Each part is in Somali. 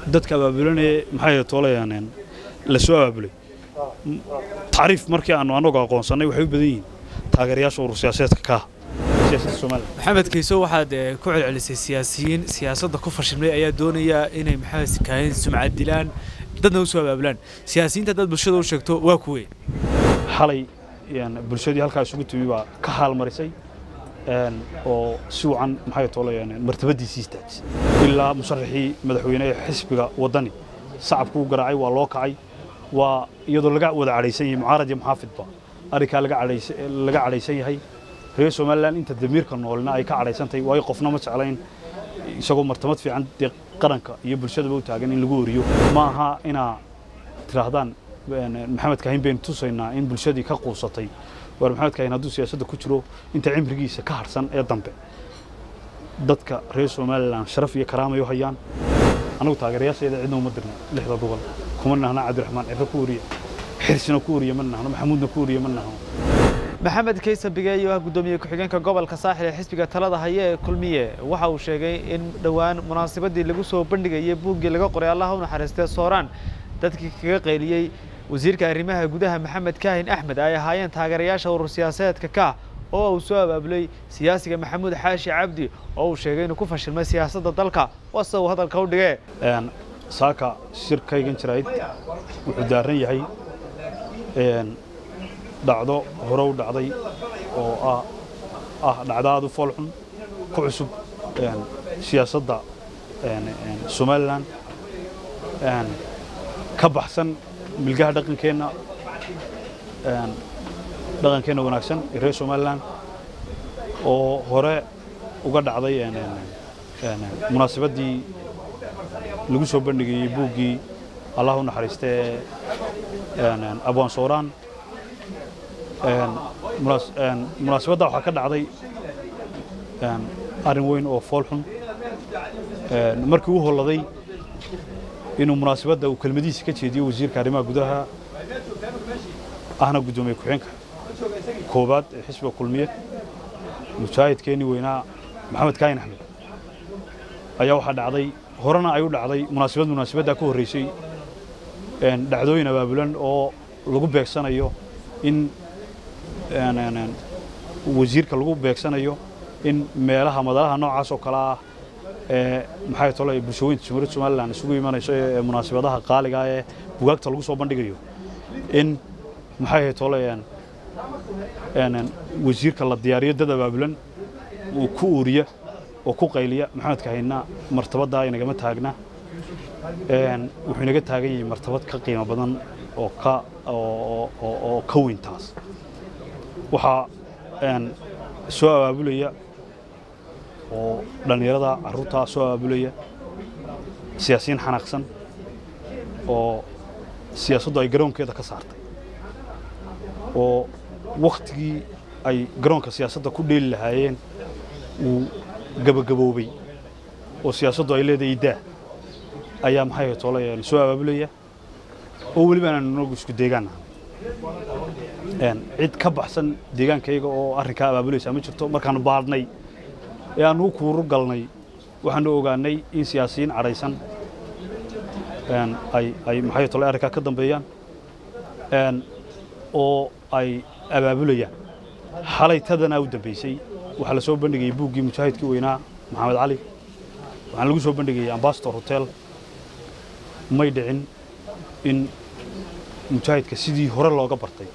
dadka abaabulanaya maxay toolayaan la soo abaabulay tacriif markii aanu anagu aqoonsannay waxay u badan yihiin taageerayaasha urur siyaasadeedka ka siyaasadda Soomaaliya maxamed kayso waxaad eh, ku celcelisay siyaasiyiin siyaasadda ku fashilmay ayaa doonaya inay maxamed kaahin sumcad dilaan dadna u soo abaabulaan siyaasiyiinta dad bulshada u sheegto waa kuwe xalay een, bulshadii halkaa isugu timi baa ka haalmarisay een, oo si wacan maxay toolayaan martabadiisii istaajisay ilaa musharaxii madaxweyne ee xisbiga waddani sacabku u garaacay waa loo kacay waa iyadoo laga wada cadhaysan yahay mucaarad iyo muxaafidba arrinkaa laga cadhaysa- laga cadhaysan yahay reer somalilan inta damiirka noolna ay ka cadhaysan tahay waayo qofna ma jeclayn isagoo martamad fiican dee qaranka iyo bulshadaba u taagan in lagu oriyo ma aha inaa tidhaahdaan een, maxamed kaahin baynu tusaynaa in bulshadii ka quusatay war maxamed kaahin hadduu siyaasadda ku jiro inta cimrigiisa ka harsan ee dambe dadka reer somalilan sharaf iyo karaamay u hayaan anagu taageerayaasheeda cidna uma dirna lixda gobol kuma nahna cabdiraxmaan ciro ku oriya xirsina ku oriya ma nahno maxamuudna ku oriya ma nahno maxamed kaysa bigeeyo ah guddoomiye ku-xigeenka gobolka saaxil ee xisbiga talada haya ee kulmiye waxa uu sheegay in dhowaan munaasabadii lagu soo bandhigayay buuggii laga qoray allaha u naxariistee sooraan dadkii kaga qayliyey wasiirka arrimaha gudaha maxamed kaahin axmed ay ahaayeen taageerayaasha urur siyaasadeedka ka oo uu soo abaabulay siyaasiga maxamuud xaashi cabdi oo uu sheegay inuu ku fashilmay siyaasadda dalka wase uu hadalka u dhigee een, saaka shirkaygan jirayd wuxuu daaran yahay een, dhacdo hore u dhacday oo ah ah dhacdo aad u foolxun ku cusub een, siyaasadda een, een, somalilan een, ka baxsan milgaha dhaqankeenna een, dhaqankeenna wanaagsan ee reer somalilan oo hore uga dhacday een, een, een, munaasabaddii lagu soo bandhigayey buuggii allah u naxariistee een, een, abwaan sooraan een, munaas- een, munaasabadda waxaa ka dhacday een, arrin weyn oo foolxun een, markii uu holladay inuu munaasabadda uu kelmadihiisa ka jeediyo wasiirka arrimaha gudaha ahna guddoomiye ku-xigeenka koowaad ee xisbiga kulmiye mujaahidkeenii weynaa maxamed kaahin axmed ayaa waxaa dhacday horena ay u dhacday munaasabad munaasabaddaa ka horreysay een, dhacdooyin abaabulan oo lagu beegsanayo in een, een, een, wasiirka lagu beegsanayo in meelaha madalaha noocaas oo kale ah ee maxay tole bulshooyinka jamhuuriyadda somalilan isugu imanayso ee munaasabadaha qaaliga ah ee bugaagta lagu soo bandhigayo in maxay tole een, een, een, wasiirka la diyaariyo dad abaabulan uu ku uuriya oo ku qayliya maxamed kahayna martabaddaa inagama taagna een, wuxuu inaga taagan yahay martabad ka qiimo badan oo ka oo, oo, oo ka weyn taas waxaa een, soo abaabulaya oo dhallinyarada carruurtaa soo abaabulaya siyaasiyiin xanaaqsan oo siyaasaddu ay garoonkeeda ka saartay oo wakhtigii ay garoonka siyaasadda ku dheeli lahaayeen uu gabagaboobay oo siyaasaddu ay leedahay daa ayaa maxay ahayd toolayaan soo abaabulaya oo weliba aan inagu isku deegaan nahay cid ka baxsan deegaankayga oo arrinkaa abaabulaysaa ma jirto markaanu baadhnay ee aanu u kuuru galnay waxaanu ogaanay in siyaasiyiin cadhaysan een, ay ay maxay tolay arrinkaa ka dambeeyaan een, oo ay abaabulayaan xalay tadanaa u dambaysay waxaa la soo bandhigayay buuggii mujaahidkii weynaa maxamed cali waxaan lagu soo bandhigayay ambassador hotel may dhicin in mujaahidka sidii hore looga bartay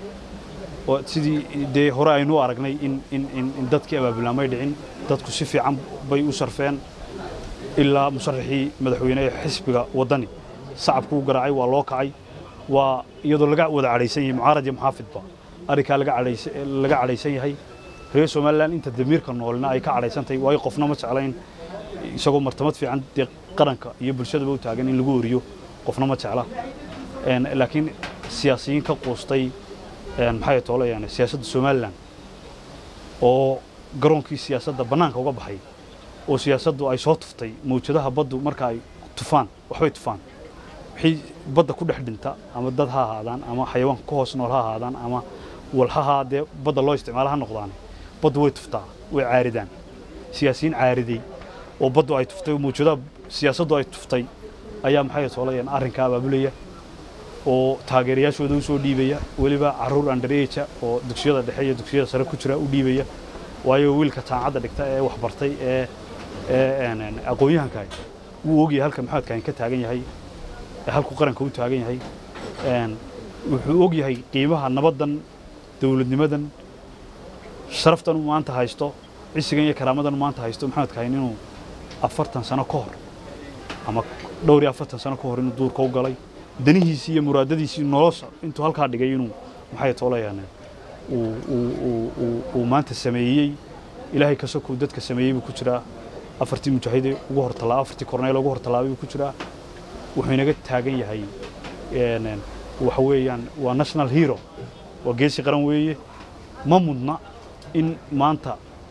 oo sidii dee hore aynu u aragnay in in in in dadkii abaabulaan may dhicin dadku si fiican bay u sarfeen ilaa musharaxii madaxweyne ee xisbiga waddani sacabku u garaacay waa loo kacay waa iyadoo laga wada cadhaysan yahay mucaarad iyo muxaafidba arrinkaa laga cadhaysa laga cadhaysan yahay reer somalilan inta damiirka noolna ay ka cadhaysan tahay waayo qofna ma jeclayn isagoo martamad fiican dee qaranka iyo bulshadaba u taagan in lagu oriyo qofna ma jecla Een, laakiin siyaasiyiin ka quustay een, maxay toolayaan siyaasadda somalilan oo garoonkii siyaasadda bannaanka uga baxay oo siyaasaddu ay soo tuftay mawjadaha baddu marka ay tufaan waxbay tufaan wixii badda ku dhex dhinta ama dad ha ahaadaan ama xayawaanka ku hoos nool ha ahaadaan ama walhaha dee badda loo isticmaalo ha noqdaan baddu way tuftaa way caaridaan siyaasiyiin caariday oo baddu ay tuftay oo mawjadaha siyaasaddu ay tuftay ayaa maxay toolayaan arrinka abaabulaya oo taageerayaashooda u soo dhiibaya weliba carruur underage oo dugsiyada dhexe iyo dugsiyada sare ku jira u dhiibaya waayo wiilka jaamacadda dhigta ee waxbartay ee ee aqoon-yahanka wuu ogyahay halka maxamed kaahin ka taagan yahay halku qaranka u taagan yahay wuxuu og yahay qiimaha nabaddan dowladnimadan sharaftan uu maanta haysto cisigan iyo karaamadan uu maanta haysto maxamed kaahin inuu afartan sano ka hor ama dhowr iyo afartan sano ka hor inuu duurka u galay danihiisii iyo muraadadiisii nolosha intuu halkaa dhigay inuu maxay toolayaan uu maanta sameeyey ilaahay ka sokuu dadka sameeyey buu ku jiraa afartii mujaahide ugu hortalaa afartii korneyl ugu hortalaabay buu ku jiraa wuxuu inaga taagan yahay waxa weeyaan waa national hero waa geesi qaran weeye ma mudna in maanta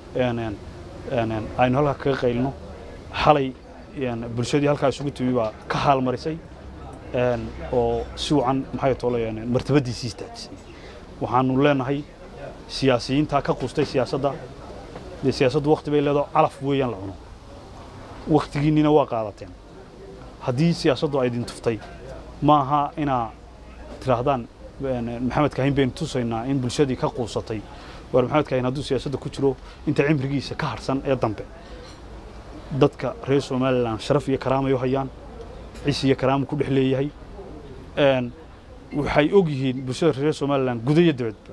aynu halkaa kaga qaylno xalay bulshadii halkaa isugu timi baa ka haalmarisay oo si wacan maxay toolayaan martabadiisii istaajisay waxaanu leenahay siyaasiyiintaa ka qustay siyaasadda dee siyaasaddu wakti bay leedaho calaf weeyaan la cuno waktigiinnina waa qaadateen haddii siyaasaddu ay idin tuftay ma aha inaa tidhaahdaan maxamed kaahin baynu tusaynaa in bulshadii ka quusatay waar maxamed kaahin hadduu siyaasadda ku jiro inta cimrigiisa ka harsan ee dambe dadka reer somalilan sharaf iyo karaamay u hayaan cis iyo karaama ku dhex leeyahay waxay og yihiin bulshada reer somalilan guda iyo dibadba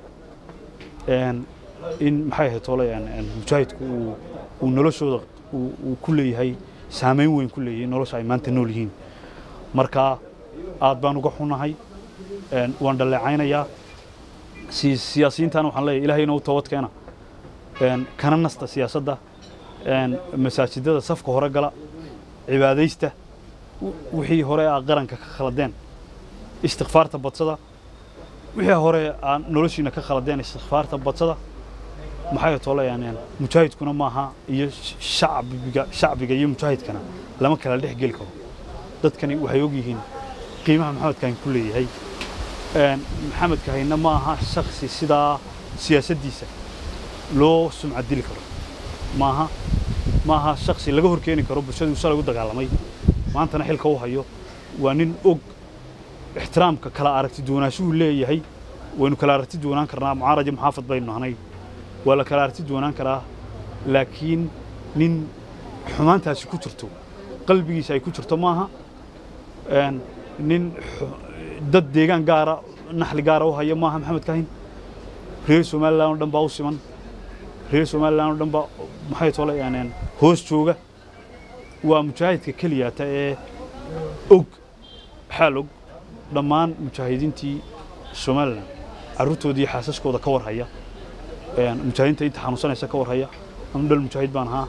in maxay ahayd toolayaan mujaahidku uu noloshooda uu ku leeyahay saamayn weyn ku leeyahay nolosha ay maanta nool yihiin marka aad baan uga xunahay waan dhaleecaynayaa siyaasiyiintaana waxaan leeyahay ilaahayna u toobad keena kana nasta siyaasadda masaajidada safka hore gala cibaadaysta wixii hore aa qaranka ka khaladeen istikfaarta badsada wixii hore aa noloshiina ka khaladeen istikfaarta badsada maxay toolayaan mujaahidkuna maaha iyo shacbiga shacbiga iyo mujaahidkana lama kala dhex geli karo dadkani waxay og yihiin qiimaha maxamed kaahin ku leeyahay maxamed kaahina ma aha shaksi sidaa siyaasaddiisa loo sumcad dili karo maaha maaha shaksi laga horkeeni karo bulshadii shalay u dagaalamay maantana xilka u hayo waa nin og ixtiraamka kala aragti duwanaanshuhu leeyahay waynu kala aragti duwanaan karnaa mucaaraji muxaafad baynu nahnay waa la kala aragti duwanaan karaa laakiin nin xumaantaasi ku jirto qalbigiisa ay ku jirto maaha nin dad deegaan gaara naxli gaara u haya maaha maxamed kaahin reer somalilan oo dhan baa u siman reer somalilan oo dhan baa maxay toolayaan hoos jooga waa mujaahidka keliyaata ee og xaal og dhammaan mujaahidiintii somalilan carruurtoodii xaasaskooda ka war haya mujaahidiinta inta xanuunsanaysa ka war haya anu dhal mujaahid baan ahaa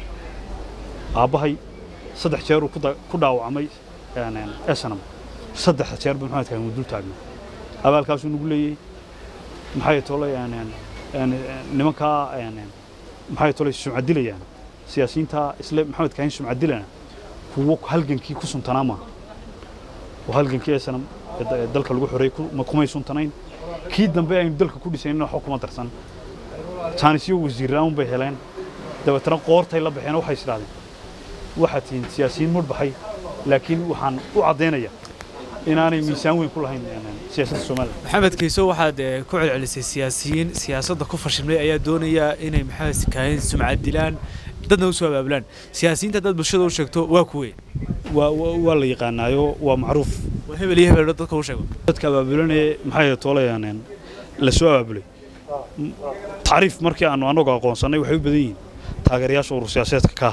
aabbahay saddex jeeruu ku dhaawacmay esanam saddex jeer buu maxamed kaahin dul taagnaa abaalkaasuu nagu leeyey maxay tolay nimankaa maxay tolay sumcadilayaan siyaasiyiinta isle maxamed kaahin sumcadilana kuwo halgankii ku suntanaa maaha oo halgankii esanam dalka lagu xoreey kumay suntanayn kii dambe aynu dalka ku dhisaynin waxba kuma darsan jaanisyo wasiirra'aan bay heleen dabeetana qoortay la baxeen waxay isdhahdeen waxaad tihiin siyaasiyiin mudhbaxay laakiin waxaan u caddaynayaa inaanay miisaan weyn ku lahayn siyaasadda somalilan maxamed kayso waxaad ku celcelisay siyaasiyiin siyaasadda ku fashilmay ayaa doonaya inay maxamed kaahin sumcad dilaan dadna u soo abaabulaan siyaasiyiinta dad bulshada u sheegto waa kuwe waa la yaqaanaayo waa macruuf waa hebel iyo hebel dadka u sheego dadka abaabulanee maxay toolayaan la soo abaabulay tacriif markii aanu annagu aqoonsannay waxay u badan yihiin taageerayaasha urur siyaasadeedka kaa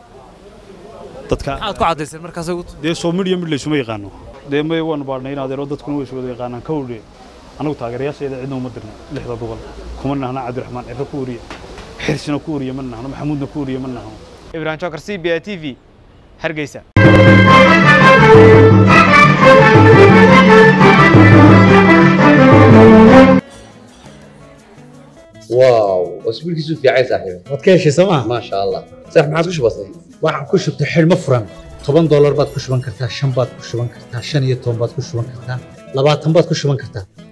dadka maxaad ku caddayseen markaas dee soo midhiyo mid laysuma yaqaano dee may waanu baadhnay in adeero dadkuna way iswada yaqaanaan ka wardhe annagu taageerayaasheeda cidna uma dirna lixda gobol kuma nahna cabdiraxmaan cirro ku wariya xirsina ku wariya ma nahno maxamuudna ku wariya ma nahno ibrahim jokar c b a t v hargeysa واو اسبوعك في عايز صاحبي waad ka heshay sooma ما شاء الله صح ما عاد بسيط waxaan ku shubtay xidhmo furan toban doolar baad ku shuban kartaa shan baad ku shuban kartaa shan iyo toban baad ku shuban kartaa labaatan baad ku shuban kartaa